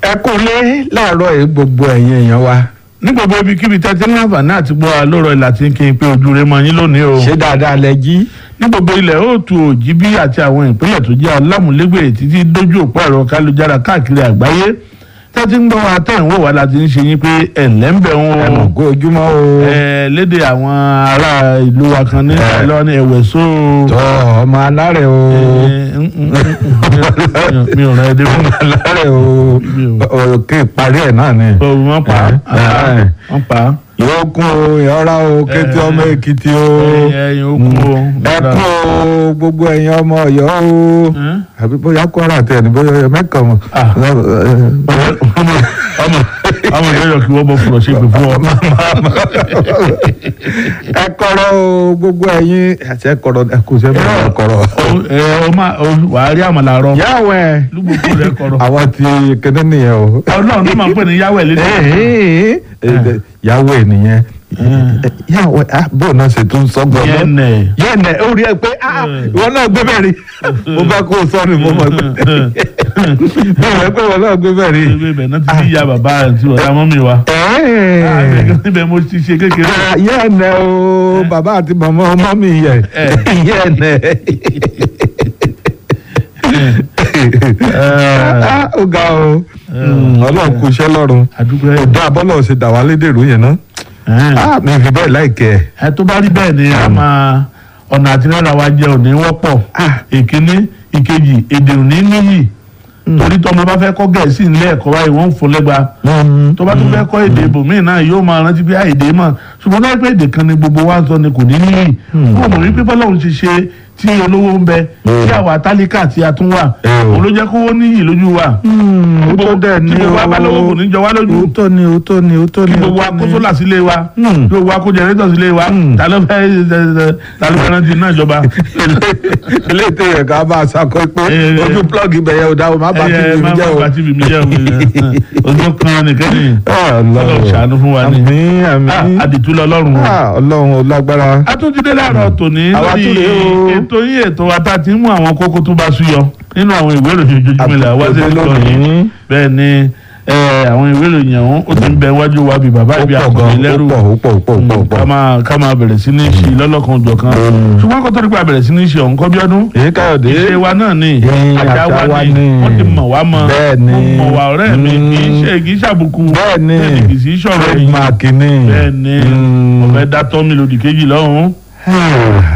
ẹ kú lé láàárọ̀ yìí gbogbo ẹ̀yin èèyàn wa ní gbogbo ibikíbi tẹ́tí ní àǹfààní àti gbọ́ àlórọ̀ ìlà tí ń kí n pé ojú rẹ mọ yín lónìí o. ṣé dáadáa lẹ jí ní gbogbo ilẹ̀ òòtù òjìbí àti àwọn ìpínlẹ̀ tó jẹ́ alámúlégbè títí dójú òpó ẹ̀rọ kálujára káàkiri àgbáyé tẹ́tí ń gbọ́ wa tẹ́ ń wò wá láti ń ṣe yín pé ẹ̀lẹ́ ń bẹ̀ ẹ mọ̀ wọn kó ojúmọ́ o ẹ léde àwọn ará ìlú wa kan ní ìlọ ní ẹ̀wẹ̀ só tọ́ ọmọ alárẹ̀ o mi ò rán ẹ dé fún alárẹ̀ o òkè ìparí ẹ̀ náà ni ọ wọ́n pa á ẹ. wọ́n pa á yóò kún o ìyọ́ra o kété ọmọ èkìtì o ẹyin ó kú o. ẹ kún o gbogbo ẹ̀yin ọmọ ọ̀yọ́ o Ẹ́n? àbí bóyá kwara tẹ̀ ní bóyá ọ̀yọ́ mẹ́kàn mọ̀ Ah. ọmọ ọmọ ọmọ ìyọyọ kí wọ́n bọ̀ fúnra ṣe pé fún ọ. ẹ kọ̀rọ̀ o gbogbo ẹ̀yin àti ẹ kọ̀rọ̀ ẹ kò sẹ́mi ẹ kọ̀rọ̀. ẹ ọ máa wàá rí àmàlà rọ yàwó ẹ lúgbòkú rẹ kọrọ. àwọn ti kéde nìyẹn o. ọlọ́run ló máa ń pè ní yáwẹ̀ lédè. yàwó ẹ nìyẹn yàwó ẹ bó náà ṣe tún sọ gbọgbọ. yẹnẹ. yẹnẹ ó rí ẹ pé ah, ìwọ náà gbé bẹ́ẹ̀ rí mo bá kó o sọ ni mo mọ̀ pé mo mọ̀ pé ìwọ náà gbé bẹ́ẹ̀ rí. ewé ibẹ̀ náà ti di ya bàbá àti ọ̀dà mọ́mì wa. Ẹ̀ẹ́. níbẹ̀ mo ti ṣe kékeré. Ah, yẹ́nẹ̀ o bàbá àti màmá ọmọ mi yẹ Eh. yẹ́nẹ̀. Ah, ó ga o ọlọ́run kò iṣẹ́ lọ́run àdúgbò ẹ̀. ọ̀dọ́ abọ́lọ̀ ṣe dà wá lédèrú yẹn náà Ah, mi fi bẹ́ẹ̀ láìkẹ́ ẹ̀. ẹ tó bá rí bẹ́ẹ̀ ni a máa ọ̀nà àti náírà wa jẹ́ òní wọ́pọ̀ ìkíní ìkejì èdè òní níyì torí tọmọ bá fẹ́ kọ́ gẹ̀ẹ́sì nílé ẹ̀kọ́ báyìí wọ́n ń fún lẹ́gba tó bá tún fẹ́ kọ́ èdè ibòmíì náà yóò máa rántí pé àìdè mọ̀ ṣùgbọ́n láì pé èdè kan ni gbogbo wa ń sọ ni kò ní níyì fún òmò wípé bọ́lọ́run ti ṣe tí olówó ń bẹ tí àwa tálíkà tí a tún wà Eh o. òun ló jẹ́ kówó níyì lójú wa òótọ́ dẹ̀ ni tí gbogbo wa bá lówó kò ní jọ wá lójú òótọ́ ni òótọ́ ni òótọ́ kí ni gbogbo wa kó sólà sílé wa Hmm. kí gbogbo wa kó jẹrẹtọ̀ sílé wa Hmm. ta ló fẹ́ ta ló fẹ́ rántí náà ìjọba. ilé ètò yẹn ká bá a sàkó pé Eh, eh. ojú plọ́ọ̀gì ibẹ̀ yẹn ò dáwọ́ má bàa Ẹ, tìbí mi má jẹ́ o. bá tìbí mi jẹ́ o ojú kan nìkan ni Ọlọ́run ṣàánú fún wa ni àmín àmín Ah, àdìtú lọ́lọ́run o. Ah, ọlọ́run ò lágbára. atúndídé láàárọ̀ tòní Àwa lórí tún rèé o. ètò yín ètò wa tá a ti ń mú àwọn kókó tó bá súyọ nínú àwọn ìwé ìròyìn ojoojúmọ́ ilẹ̀ wá sí Àtúntò ìtọ́ yìí lónìí. bẹ́ẹ̀ ni ẹ, àwọn ìwé ìròyìn ọ̀hún ó ti ń bẹ wájú wa bí bàbá ó ìbí pọ̀ àkọ́bí gan lẹ́rù ó pọ̀ ó pọ̀ ó pọ̀ ó pọ̀ ó ká pọ̀. máa ká máa bẹ̀rẹ̀ sí ní ṣe lọ́lọ́kan òjọ̀ kan ṣùgbọ́n kó tó nípa bẹ̀rẹ̀ sí ní ṣe ọ̀hún kọ́ bí ọdún èyí káyọ̀dé. ìṣe wa náà ni Ẹ̀yin àṣà àṣà wa wa ni ni. wọ́n ti mọ̀ wá mọ́ Bẹ́ẹ̀ ni. mo mọ̀ wá ọ̀rẹ́ mi Mm. kì í ṣe kì í ṣàbùkù bẹ́ẹ̀ ni bẹ́ẹ̀ ni kì í sì í ṣọ̀rọ̀ ẹ̀yìn trademark ni. bẹ́ẹ̀ ni Mm. ọ̀fẹ́ dátọ́ mi lòdì kejì lọ́hùn-ún.